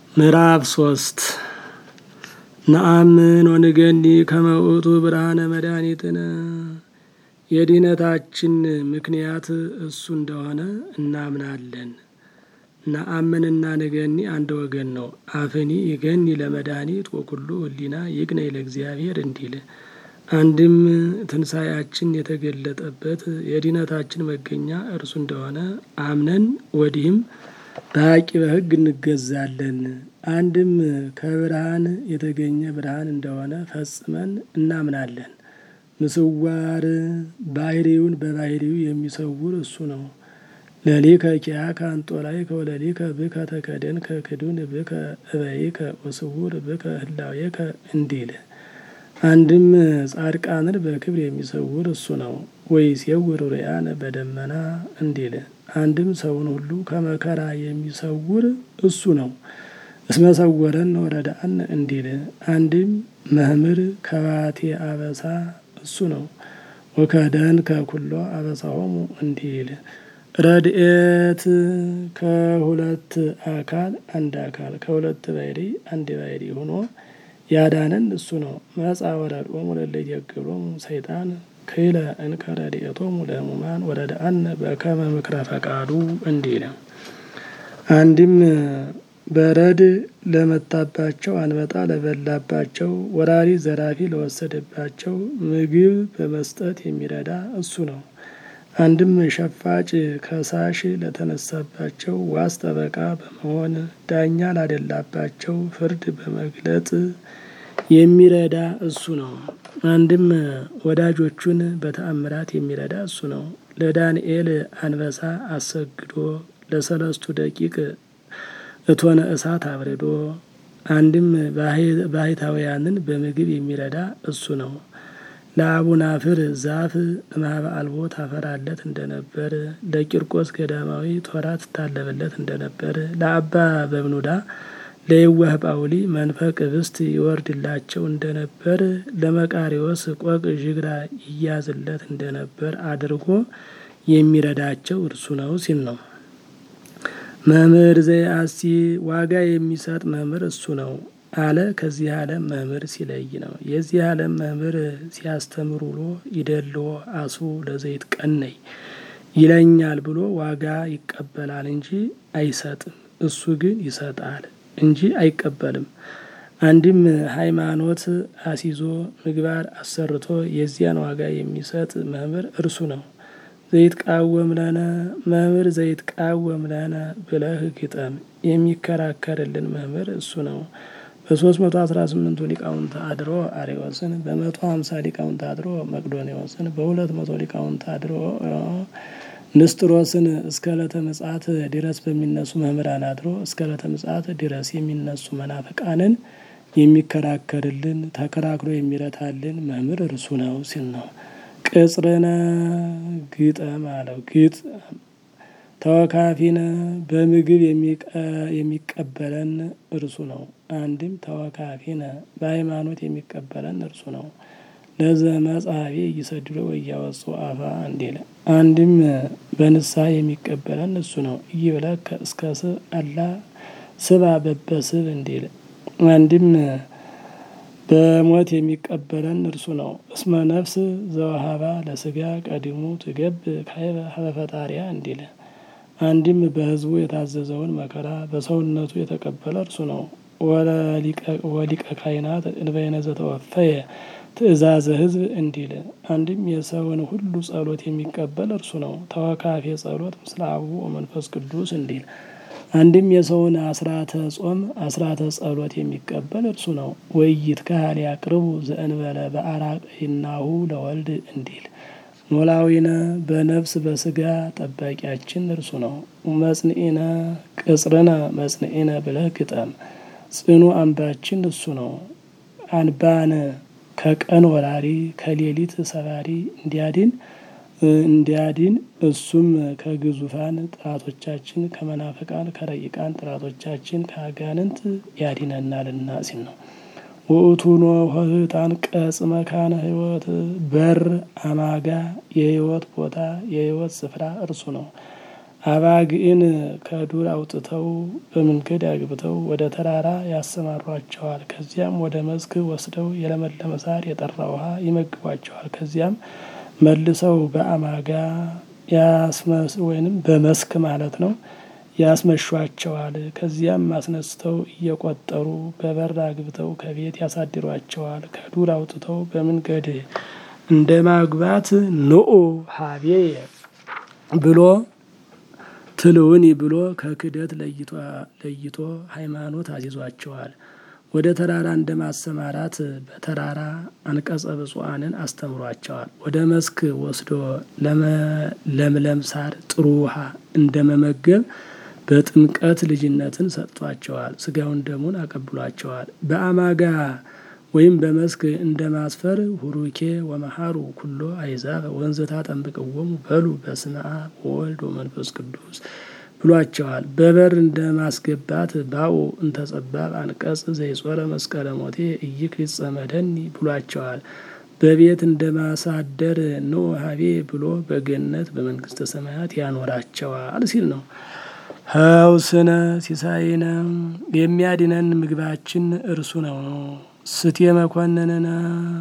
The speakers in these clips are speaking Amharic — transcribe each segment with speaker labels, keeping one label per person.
Speaker 1: ምዕራፍ ሶስት ነአምን ወንገኒ ከመ ውእቱ ብርሃነ መድኃኒትነ የድኅነታችን ምክንያት እሱ እንደሆነ እናምናለን። ነአምንና ንገኒ አንድ ወገን ነው። አፍኒ ይገኒ ለመድኃኒት ወኩሉ ህሊና ይግነይ ለእግዚአብሔር እንዲል አንድም ትንሣኤያችን የተገለጠበት የድኅነታችን መገኛ እርሱ እንደሆነ አምነን ወዲህም በሐቂ በሕግ እንገዛለን። አንድም ከብርሃን የተገኘ ብርሃን እንደሆነ ፈጽመን እናምናለን። ምስዋር ባህሪውን በባህሪው የሚሰውር እሱ ነው። ለሊከ ኪያከ አንጦላዕከ ወለሊከ ብከ ተከደንከ ክዱን ብከ እበይከ ወስውር ብከ ህላዌከ እንዲል አንድም ጻድቃንን በክብር የሚሰውር እሱ ነው። ወይሴውር ርያነ በደመና እንዲል አንድም ሰውን ሁሉ ከመከራ የሚሰውር እሱ ነው። እስመ ሰወረን ወረዳእነ እንዲል አንድም መምህር ከባቴ አበሳ እሱ ነው። ወከደንከ ኩሎ አበሳሆሙ እንዲል ረድኤት ከሁለት አካል አንድ አካል ከሁለት ባሕሪ አንድ ባሕሪ ሆኖ ያዳነን እሱ ነው። መጻ ወረድኦሙ ለእለ ይትየገሎሙ ሰይጣን ክይለ እንከ ረድኤቶሙ ለሕሙማን ወረድአነ በከመ ምክረ ፈቃዱ እንዲል አንድም በረድ ለመታባቸው አንበጣ ለበላባቸው ወራሪ ዘራፊ ለወሰደባቸው ምግብ በመስጠት የሚረዳ እሱ ነው። አንድም ሸፋጭ ከሳሽ ለተነሳባቸው ዋስ ጠበቃ በመሆን ዳኛ ላደላባቸው ፍርድ በመግለጥ የሚረዳ እሱ ነው። አንድም ወዳጆቹን በተአምራት የሚረዳ እሱ ነው። ለዳንኤል አንበሳ አሰግዶ ለሰለስቱ ደቂቅ እቶነ እሳት አብርዶ አንድም ባህታውያንን በምግብ የሚረዳ እሱ ነው። ለአቡናፍር ዛፍ እምኀበ አልቦ ታፈራለት እንደነበር ለቂርቆስ ገዳማዊ ቶራ ትታለብለት እንደነበር ለአባ በብኑዳ ለየዋህ ጳውሊ መንፈቅ ኅብስት ይወርድላቸው እንደነበር ለመቃሪዎስ ቆቅ ዥግራ ይያዝለት እንደነበር አድርጎ የሚረዳቸው እርሱ ነው ሲል ነው። መምህር ዘየአሲ ዋጋ የሚሰጥ መምህር እሱ ነው አለ። ከዚህ ዓለም መምህር ሲለይ ነው። የዚህ ዓለም መምህር ሲያስተምር ውሎ ይደልዎ አስቡ ለዘይት ቀነይ ይለኛል ብሎ ዋጋ ይቀበላል እንጂ አይሰጥም። እሱ ግን ይሰጣል እንጂ አይቀበልም። አንድም ሃይማኖት አሲዞ ምግባር አሰርቶ የዚያን ዋጋ የሚሰጥ መምህር እርሱ ነው። ዘይትቃወም ለነ መምህር ዘይትቃወም ለነ ብለህ ግጠም የሚከራከርልን መምህር እሱ ነው። በሶስት መቶ አስራ ስምንቱ ሊቃውንት አድሮ አሬዎስን በመቶ ሀምሳ ሊቃውንት አድሮ መቅዶኔዎስን በሁለት መቶ ሊቃውንት አድሮ ንስጥሮስን እስከ ዕለተ ምጽአት ድረስ በሚነሱ መምህራን አድሮ እስከ ዕለተ ምጽአት ድረስ የሚነሱ መናፍቃንን የሚከራከርልን ተከራክሮ የሚረታልን መምህር እርሱ ነው ሲል ነው። ቅጽርነ ግጠም አለው። ግጥ ተወካፊነ በምግብ የሚቀበለን እርሱ ነው። አንድም ተወካፊነ በሃይማኖት የሚቀበለን እርሱ ነው። ለዘ መጽሐፌ እይሰድዶ ወያወጹ አፋ እንዲል አንድም በንስሐ የሚቀበለን እሱ ነው። ኢይብለከ እስከ ስብ አላ ስባ በበስብ እንዲል አንድም በሞት የሚቀበለን እርሱ ነው። እስመ ነፍስ ዘወሀባ ለስጋ ቀዲሙ ትገብ ካይበ ሀበ ፈጣሪያ እንዲል አንድም በሕዝቡ የታዘዘውን መከራ በሰውነቱ የተቀበለ እርሱ ነው። ወሊቀ ካህናት እንበይነ ዘተወፈየ ትእዛዘ ሕዝብ እንዲል አንድም የሰውን ሁሉ ጸሎት የሚቀበል እርሱ ነው። ተወካፌ ጸሎት ምስለ አቡ ወመንፈስ ቅዱስ እንዲል አንድም የሰውን አስራተ ጾም አስራተ ጸሎት የሚቀበል እርሱ ነው። ወይት ካህል ያቅርቡ ዘእንበለ በአራቅናሁ ለወልድ እንዲል ኖላዊነ በነፍስ በስጋ ጠባቂያችን እርሱ ነው። መጽንዒነ ቅጽርነ መጽንዒነ ብለህ ግጠም ጽኑ አምባችን እሱ ነው። አንባነ ከቀን ወራሪ ከሌሊት ሰባሪ እንዲያድን እንዲያድን እሱም ከግዙፋን ጠላቶቻችን ከመናፍቃን ከረቂቃን ጠላቶቻችን ከአጋንንት ያድነናልና ሲል ነው። ውእቱኖ ኆኅታን ቀጽ መካነ ሕይወት በር አማጋ የሕይወት ቦታ የሕይወት ስፍራ እርሱ ነው። አባግዕን ከዱር አውጥተው በመንገድ አግብተው ወደ ተራራ ያሰማሯቸዋል። ከዚያም ወደ መስክ ወስደው የለመለመ ሳር የጠራ ውሃ ይመግቧቸዋል። ከዚያም መልሰው በአማጋ ያስመስ ወይንም በመስክ ማለት ነው ያስመሿቸዋል። ከዚያም አስነስተው እየቆጠሩ በበር አግብተው ከቤት ያሳድሯቸዋል። ከዱር አውጥተው በመንገድ እንደ ማግባት ንዑ ሀቤየ ብሎ ትልውኒ ብሎ ከክደት ለይቶ ሃይማኖት አዚዟቸዋል። ወደ ተራራ እንደ ማሰማራት በተራራ አንቀጸ ብፁዓንን አስተምሯቸዋል። ወደ መስክ ወስዶ ለምለም ሳር ጥሩ ውሃ እንደ መመገብ በጥምቀት ልጅነትን ሰጥቷቸዋል። ስጋውን ደሙን አቀብሏቸዋል። በአማጋ ወይም በመስክ እንደ ማስፈር ሁሩኬ ወመሃሩ ኩሎ አይዛብ ወንዘታ ጠንብቅዎሙ በሉ በስመ አብ ወወልድ ወመንፈስ ቅዱስ ብሏቸዋል። በበር እንደ ማስገባት ባኡ እንተጸባብ አንቀጽ ዘይጾረ መስቀለ ሞቴ ኢይክሊት ጸመደኒ ብሏቸዋል። በቤት እንደ ማሳደር ኖ ሀቤ ብሎ በገነት በመንግስተ ሰማያት ያኖራቸዋል ሲል ነው። ሀውስነ ሲሳይነ የሚያድነን ምግባችን እርሱ ነው። ስቴ መኮንንነ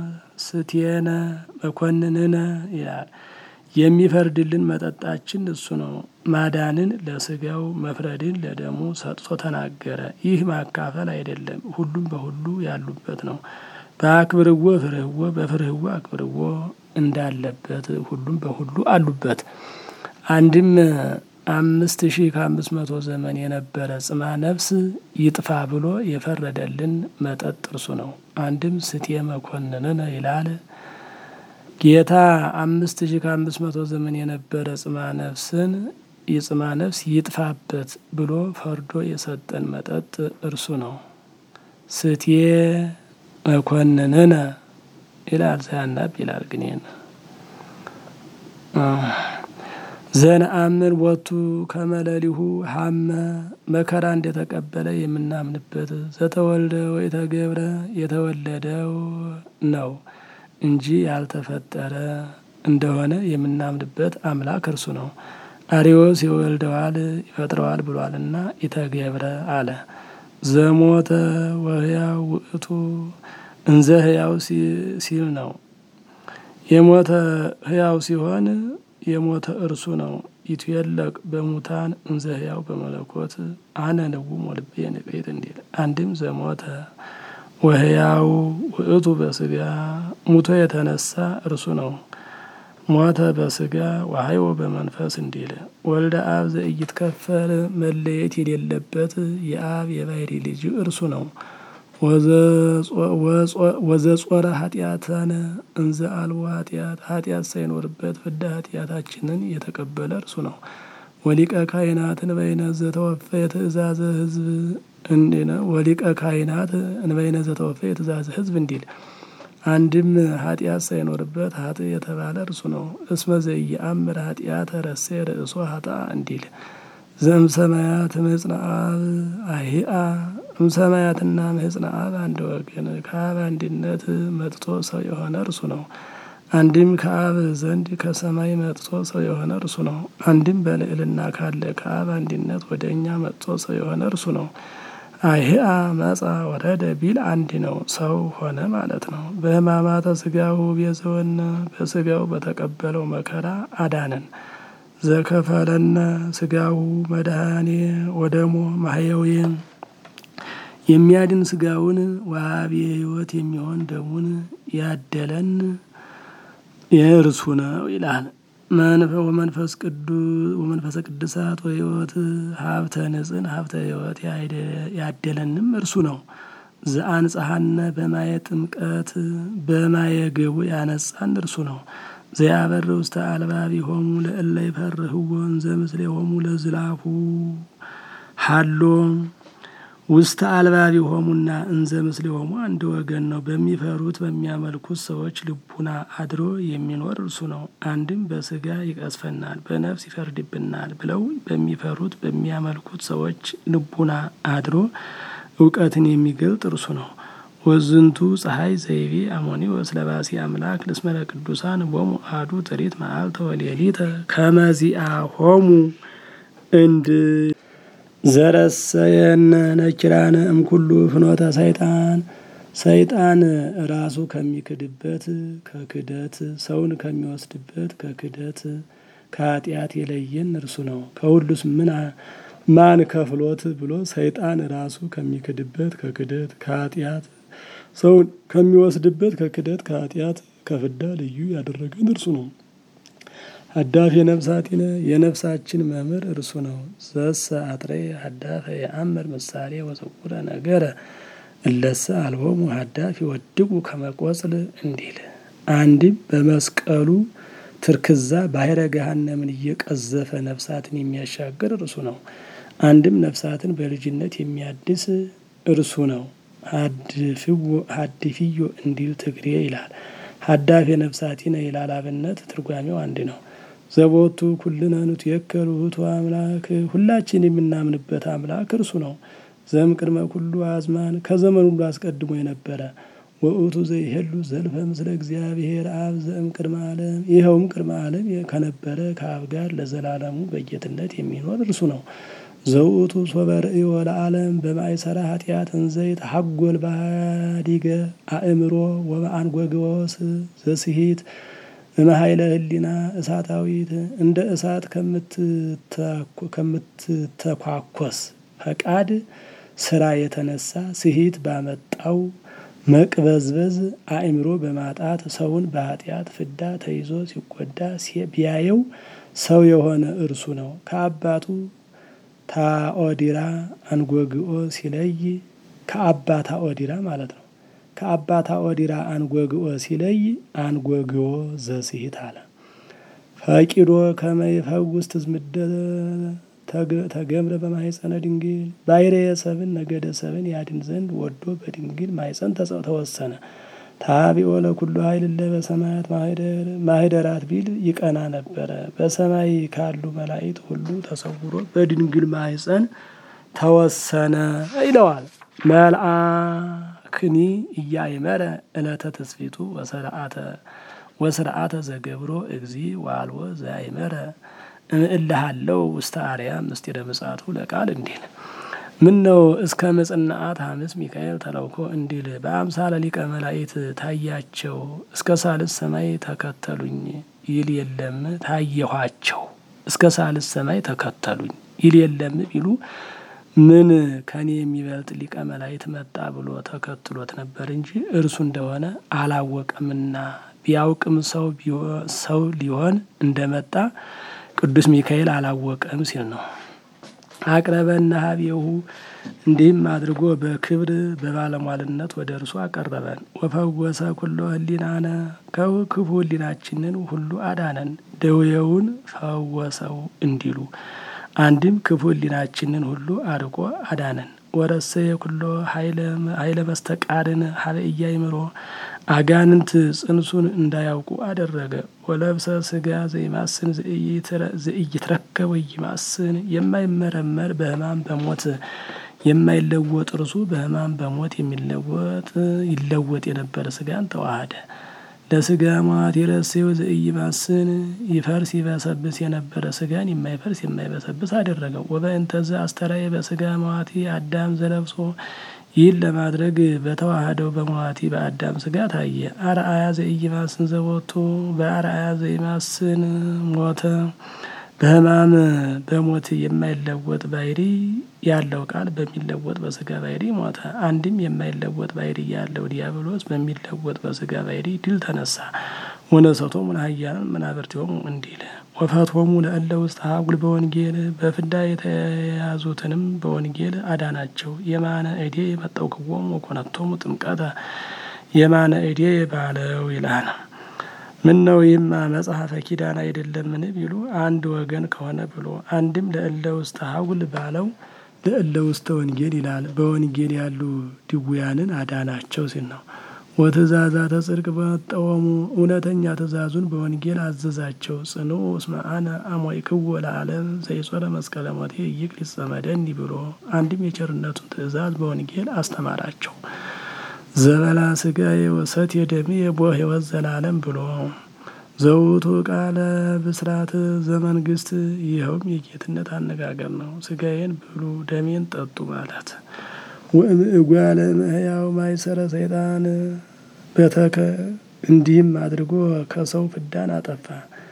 Speaker 1: ስቴነ መኮንንነ ይላል። የሚፈርድልን መጠጣችን እሱ ነው። ማዳንን ለስጋው መፍረድን ለደሙ ሰጥቶ ተናገረ። ይህ ማካፈል አይደለም፣ ሁሉም በሁሉ ያሉበት ነው። በአክብርዎ ፍርህዎ በፍርህዎ አክብርዎ እንዳለበት ሁሉም በሁሉ አሉበት። አንድም አምስት ሺህ ከአምስት መቶ ዘመን የነበረ ጽማ ነፍስ ይጥፋ ብሎ የፈረደልን መጠጥ እርሱ ነው። አንድም ስቴ መኮንንነ ይላል። ጌታ አምስት ሺህ ከአምስት መቶ ዘመን የነበረ ጽማ ነፍስን የጽማ ነፍስ ይጥፋበት ብሎ ፈርዶ የሰጠን መጠጥ እርሱ ነው። ስቴ መኮንንነ ይላል ሳያናብ ይላል ግን ዘነአምን ቦቱ ከመለሊሁ ሀመ መከራ እንደተቀበለ የምናምንበት ዘተወልደ ወይተገብረ የተወለደው ነው እንጂ ያልተፈጠረ እንደሆነ የምናምንበት አምላክ እርሱ ነው። አሪዎስ ይወልደዋል ይፈጥረዋል ብሏልና ኢተገብረ አለ። ዘሞተ ወህያው ውእቱ እንዘ ህያው ሲል ነው። የሞተ ህያው ሲሆን የሞተ እርሱ ነው። ይትየለቅ በሙታን እንዘ ህያው በመለኮት አነ ንውም ወልቤ ንቅሕት እንዲል አንድም ዘሞተ ወህያው ውእቱ በስጋ ሙቶ የተነሳ እርሱ ነው። ሞተ በስጋ ወሀይወ በመንፈስ እንዲል ወልደ አብ ዘኢይትከፈል መለየት የሌለበት የአብ የባህሪ ልጅ እርሱ ነው። ወዘጾረ ኃጢአተነ እንዘ አልቦ ኃጢአት ኃጢአት ሳይኖርበት ፍዳ ኃጢአታችንን የተቀበለ እርሱ ነው። ወሊቀ ካህናት እንበይነ ዘተወፈ የትእዛዘ ህዝብ እንዲነ ወሊቀ ካህናት እንበይነ ዘተወፈ የትእዛዘ ህዝብ እንዲል አንድም ኃጢአት ሳይኖርበት ሀጥ የተባለ እርሱ ነው። እስመ ዘኢየአምር ኃጢአተ ረሴ ርእሶ ሀጣ እንዲል ዘም ሰማያት ምህጽነ አብ አይአ እምሰማያትና ምህጽነ አብ አንድ ወገን ከአብ አንድነት መጥቶ ሰው የሆነ እርሱ ነው። አንድም ከአብ ዘንድ ከሰማይ መጥቶ ሰው የሆነ እርሱ ነው። አንድም በልዕልና ካለ ከአብ አንድነት ወደ እኛ መጥቶ ሰው የሆነ እርሱ ነው። አይህአ መጻ ወረደ ቢል አንድ ነው፣ ሰው ሆነ ማለት ነው። በሕማማተ ስጋው ቤዘወነ በስጋው በተቀበለው መከራ አዳነን። ዘከፈለነ ስጋው መድኃኔ ወደሞ ማህየዊ የሚያድን ስጋውን ዋሃቤ ሕይወት የሚሆን ደሙን ያደለን የእርሱ ነው ይላል። ወመንፈስ ቅዱስ ወመንፈሰ ቅዱሳት ወሕይወት ሀብተ ንጽን ሀብተ ሕይወት ያደለንም እርሱ ነው። ዘአንጽሐነ በማየ ጥምቀት በማየ ገቡ ያነጻን እርሱ ነው። ዘያበር ውስተ አልባቢሆሙ ለእለ ይፈርህዎ እንዘ ምስሌሆሙ ለዝላፉ ሀሎ ውስተ አልባቢሆሙና እንዘ ምስሌሆሙ አንድ ወገን ነው። በሚፈሩት በሚያመልኩት ሰዎች ልቡና አድሮ የሚኖር እርሱ ነው። አንድም በስጋ ይቀስፈናል፣ በነፍስ ይፈርድብናል ብለው በሚፈሩት በሚያመልኩት ሰዎች ልቡና አድሮ እውቀትን የሚገልጥ እርሱ ነው። ወዝንቱ ፀሐይ ዘይቤ አሞኒ ወስለባሲ አምላክ ልስመለ ቅዱሳን ቦሙ አዱ ጥሪት መዓልተ ወሌሊተ ከመዚአ ሆሙ እንድ ዘረሰየነ ነኪራነ እምኩሉ ፍኖተ ሰይጣን ሰይጣን ራሱ ከሚክድበት ከክደት ሰውን ከሚወስድበት ከክደት ከኃጢአት የለየን እርሱ ነው። ከሁሉስ ምን ማን ከፍሎት ብሎ ሰይጣን ራሱ ከሚክድበት ከክደት ከኃጢአት ሰውን ከሚወስድበት ከክደት ከኃጢአት ከፍዳ ልዩ ያደረገን እርሱ ነው። ሀዳፊ የነፍሳቲነ የነፍሳችን መምህር እርሱ ነው። ዘሰ አጥሬ ሀዳፈ የአምር ምሳሌ ወጽውረ ነገረ እለሰ አልቦሙ ሀዳፊ ወድቁ ከመቆጽል እንዲል አንድም በመስቀሉ ትርክዛ ባሕረ ገሃነምን እየቀዘፈ ነፍሳትን የሚያሻግር እርሱ ነው። አንድም ነፍሳትን በልጅነት የሚያድስ እርሱ ነው። ሀድፊዮ እንዲሉ ትግሬ ይላል። ሀዳፊ ነፍሳቲነ ይላል። አብነት ትርጓሜው አንድ ነው። ዘቦቱ ኩልነ ንትየከሉ ውእቱ አምላክ ሁላችን የምናምንበት አምላክ እርሱ ነው። ዘም ቅድመ ኩሉ አዝማን ከዘመን ሁሉ አስቀድሞ የነበረ ወእቱ ዘይሄሉ ዘልፈ ምስለ እግዚአብሔር አብ ዘእም ቅድመ ዓለም ይኸውም ቅድመ ዓለም ከነበረ ከአብ ጋር ለዘላለሙ በጌትነት የሚኖር እርሱ ነው። ዘውእቱ ሶበ ርእዮ ለዓለም በማእሰረ ኃጢአት እንዘይት ሀጎል ባዲገ አእምሮ ወበአንጎግወስ ዘስሂት እመሀይለ ህሊና እሳታዊት እንደ እሳት ከምትተኳኮስ ፈቃድ ስራ የተነሳ ስሂት ባመጣው መቅበዝበዝ አእምሮ በማጣት ሰውን በኃጢአት ፍዳ ተይዞ ሲጎዳ ቢያየው ሰው የሆነ እርሱ ነው። ከአባቱ ታኦዲራ አንጎግኦ ሲለይ ከአባ ታኦዲራ ማለት ነው። ከአባ ታኦዲራ አንጎግኦ ሲለይ አንጎግኦ ዘስሂት አለ። ፈቂዶ ከመይፈውስ ትዝምደ ተገምረ በማህፀነ ድንግል ባሕርየ ሰብን ነገደ ሰብን ያድን ዘንድ ወዶ በድንግል ማህፀን ተወሰነ። ታቢኦ ለኩሉ ኃይል እለ በሰማያት ማህደር ማህደራት ቢል ይቀና ነበረ። በሰማይ ካሉ መላእክት ሁሉ ተሰውሮ በድንግል ማህፀን ተወሰነ ይለዋል። መልአክኒ እያይመረ ዕለተ ትስፊቱ ወስርዓተ ወስርዓተ ዘገብሮ እግዚ ዋልዎ ዘአይመረ እምእልሃለው ውስተ አርያም ምስጢረ ምጽአቱ ለቃል እንዲል ምን ነው እስከ ምጽናአት ሐምስ ሚካኤል ተለውኮ እንዲል በአምሳለ ሊቀ መላእክት ታያቸው እስከ ሳልስ ሰማይ ተከተሉኝ ይል የለም ታየኋቸው እስከ ሳልስ ሰማይ ተከተሉኝ ይል የለም ቢሉ ምን ከኔ የሚበልጥ ሊቀ መላእክት መጣ ብሎ ተከትሎት ነበር እንጂ እርሱ እንደሆነ አላወቀምና ቢያውቅም ሰው ሰው ሊሆን እንደመጣ ቅዱስ ሚካኤል አላወቀም ሲል ነው። አቅረበና ሀቤሁ እንዲህም አድርጎ በክብር በባለሟልነት ወደ እርሱ አቀረበን። ወፈወሰ ኩሎ ህሊናነ ከክፉ ህሊናችንን ሁሉ አዳነን፣ ደዌውን ፈወሰው እንዲሉ አንድም ክፉ ህሊናችንን ሁሉ አርቆ አዳነን። ወረሰየ ኩሎ ኃይለ መስተቃርን ሀበ ኢያእምሮ አጋንንት ጽንሱን እንዳያውቁ አደረገ። ወለብሰ ስጋ ዘይማስን ዘኢይትረከብ ወይማስን የማይመረመር በሕማም በሞት የማይለወጥ እርሱ በሕማም በሞት የሚለወጥ ይለወጥ የነበረ ስጋን ተዋሃደ። ለስጋ ሟት የረሴው ዘኢይማስን ይፈርስ ይበሰብስ የነበረ ስጋን የማይፈርስ የማይበሰብስ አደረገው። ወበእንተዘ አስተራየ በስጋ መዋቲ አዳም ዘለብሶ ይህን ለማድረግ በተዋህደው በመዋቲ በአዳም ስጋ ታየ። አርአያ ዘኢይማስን ዘቦቱ በአርአያ ዘኢማስን ሞተ። በሕማም በሞት የማይለወጥ ባሕሪ ያለው ቃል በሚለወጥ በስጋ ባሕሪ ሞተ። አንድም የማይለወጥ ባሕሪ ያለው ዲያብሎስ በሚለወጥ በስጋ ባሕሪ ድል ተነሳ። ወነሰቶሙ ለኃያላን መናብርቲሆሙ እንዲል ወፈቶሙ ለእለ ውስተ ሀጉል በወንጌል በፍዳ የተያዙትንም በወንጌል አዳናቸው። የማነ እዴ የመጠውክዎሙ ወኮነቶሙ ጥምቀተ የማነ እዴ ባለው ይላል። ምን ነው ይህማ መጽሐፈ ኪዳን አይደለምን ቢሉ አንድ ወገን ከሆነ ብሎ አንድም ለእለ ውስተ ሀጉል ባለው ለእለ ውስተ ወንጌል ይላል። በወንጌል ያሉ ድውያንን አዳናቸው ሲል ነው። ወትእዛዛተ ጽድቅ በመጠወሙ እውነተኛ ትእዛዙን በወንጌል አዘዛቸው። ጽኑ እስመ አነ አሞይክዎ ለዓለም ዘይጾረ መስቀለ ሞቴ ይቅር ይጸመደኒ ብሎ አንድም የቸርነቱን ትእዛዝ በወንጌል አስተማራቸው። ዘበላ ስጋዬ ወሰትየ ደምየ ቦ ሕይወት ዘላለም ብሎ ዘውቱ ቃለ ብስራት ዘመንግስት ይኸውም የጌትነት አነጋገር ነው። ስጋዬን ብሉ ደሜን ጠጡ ማለት ወእጓለ እመሕያው ማይሰረ ሰይጣን በተከ እንዲህም አድርጎ ከሰው ፍዳን አጠፋ።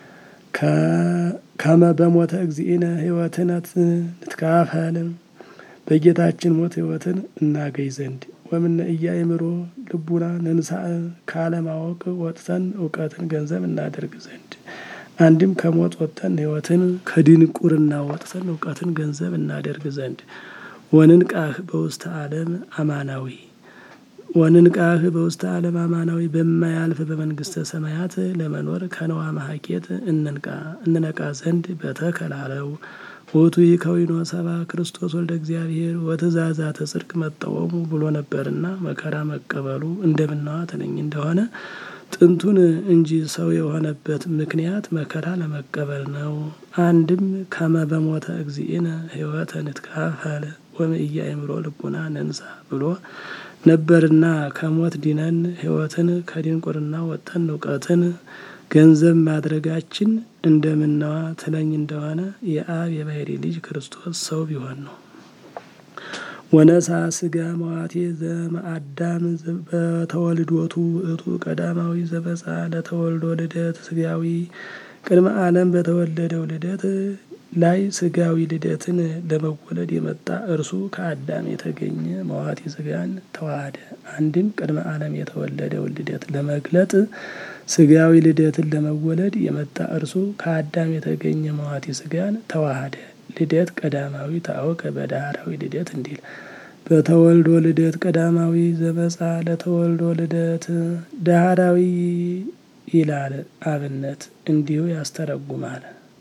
Speaker 1: ከመ በሞተ እግዚእነ ሕይወትነት ንትካፈል በጌታችን ሞት ሕይወትን እናገኝ ዘንድ ወምነ ኢያእምሮ ልቡና ነንሳእ ካለማወቅ ወጥተን እውቀትን ገንዘብ እናደርግ ዘንድ አንድም ከሞት ወጥተን ሕይወትን ከድንቁርና ወጥተን እውቀትን ገንዘብ እናደርግ ዘንድ ወንንቃህ በውስተ ዓለም አማናዊ ወንንቃህ በውስተ ዓለም አማናዊ በማያልፍ በመንግስተ ሰማያት ለመኖር ከነዋ ማሀኬት እንንቃ እንነቃ ዘንድ በተከላለው ውእቱ ይከዊኖ ሰባ ክርስቶስ ወልደ እግዚአብሔር ወትእዛዛተ ጽድቅ መጠወሙ ብሎ ነበርና መከራ መቀበሉ እንደምናዋ ትንኝ እንደሆነ ጥንቱን እንጂ ሰው የሆነበት ምክንያት መከራ ለመቀበል ነው። አንድም ከመ በሞተ እግዚእነ ሕይወተ ንትካፈል ወእምኢያእምሮ ልቡና ነንሳ ብሎ ነበርና ከሞት ዲነን ሕይወትን ከድንቁርና ወጥተን እውቀትን ገንዘብ ማድረጋችን እንደምነዋ ትለኝ እንደሆነ የአብ የባሕሪ ልጅ ክርስቶስ ሰው ቢሆን ነው። ወነሳ ስጋ መዋቴ ዘመአዳም በተወልዶቱ ውእቱ ቀዳማዊ ዘበጻ ለተወልዶ ልደት ስጋዊ ቅድመ ዓለም በተወለደው ልደት ላይ ስጋዊ ልደትን ለመወለድ የመጣ እርሱ ከአዳም የተገኘ መዋቲ ስጋን ተዋሃደ። አንድም ቅድመ ዓለም የተወለደውን ልደት ለመግለጥ ስጋዊ ልደትን ለመወለድ የመጣ እርሱ ከአዳም የተገኘ መዋቲ ስጋን ተዋሃደ። ልደት ቀዳማዊ ታወቀ በዳህራዊ ልደት እንዲል በተወልዶ ልደት ቀዳማዊ ዘመጻ ለተወልዶ ልደት ዳህራዊ ይላል አብነት እንዲሁ ያስተረጉማል።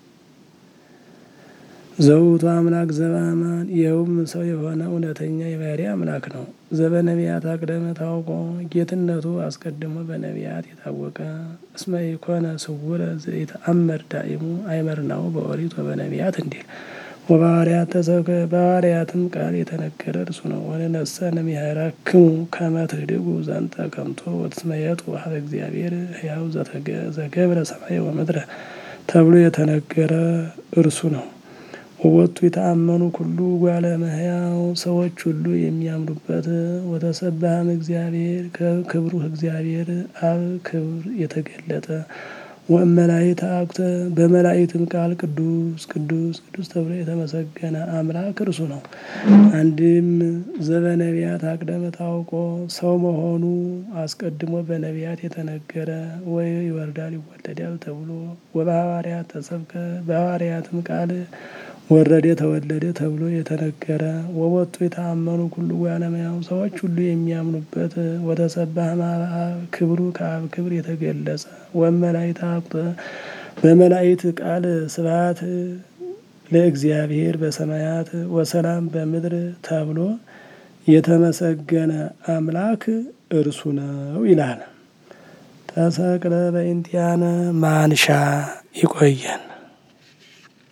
Speaker 1: ዘውቱ አምላክ ዘበአማን ይኸውም ሰው የሆነ እውነተኛ የባሕሪ አምላክ ነው። ዘበነቢያት አቅደመ ታውቆ ጌትነቱ አስቀድሞ በነቢያት የታወቀ እስመ ኢኮነ ስውረ ዘኢተአመር ዳኢሙ አይመርናው በኦሪት ወበነቢያት እንዲል ወበሐዋርያት ተሰብከ በሐዋርያትም ቃል የተነገረ እርሱ ነው። ወንነሰ እምይእዜክሙ ከመ ትህድጉ ዘንተ ከምቶ ወትስመየጡ ኀበ እግዚአብሔር ሕያው ዘገብረ ሰማየ ወምድረ ተብሎ የተነገረ እርሱ ነው። ወወቱ የተአመኑ ኩሉ እጓለ እመሕያው ሰዎች ሁሉ የሚያምኑበት ወተሰብሐም እግዚአብሔር ከክብሩ እግዚአብሔር አብ ክብር የተገለጠ ወእመላእክት አኩተ በመላእክትም ቃል ቅዱስ ቅዱስ ቅዱስ ተብሎ የተመሰገነ አምላክ እርሱ ነው። አንድም ዘበነቢያት አቅደመ ታውቆ ሰው መሆኑ አስቀድሞ በነቢያት የተነገረ ወይ ይወርዳል ይወለዳል ተብሎ ወበሐዋርያት ተሰብከ በሐዋርያትም ቃል ወረደ ተወለደ ተብሎ የተነገረ ወወቱ የተአመኑ ኩሉ እጓለ እመሕያው ሰዎች ሁሉ የሚያምኑበት ወተሰብሐ እምአብ ክብሩ ከአብ ክብር የተገለጸ ወእመላእክት አኩተ በመላእክት ቃል ስብሐት ለእግዚአብሔር በሰማያት ወሰላም በምድር ተብሎ የተመሰገነ አምላክ እርሱ ነው ይላል። ተሰቅለ በእንቲአነ ማንሻ ይቆየን።